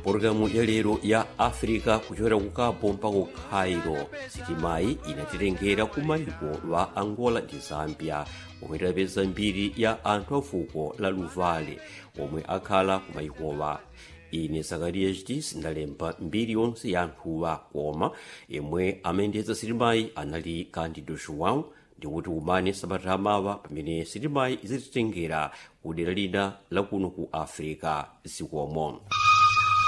pologalamu ya lero ya africa kuchokera ku cabo mpaka ku cairo sitimayi inatitengera ku mayiko wa angola ndi zambia omwe tidapeza mbiri ya anthu a fuko la luvale omwe akhala ku mayikowa ine zakariya chiti sindalemba mbiri yonse ya anthuwa koma yemwe amayendetsa sitimayi anali candido joão ndikuti umane sabata amawa pamene sitimayi izititengera ku dera lina lakuno ku africa zikomo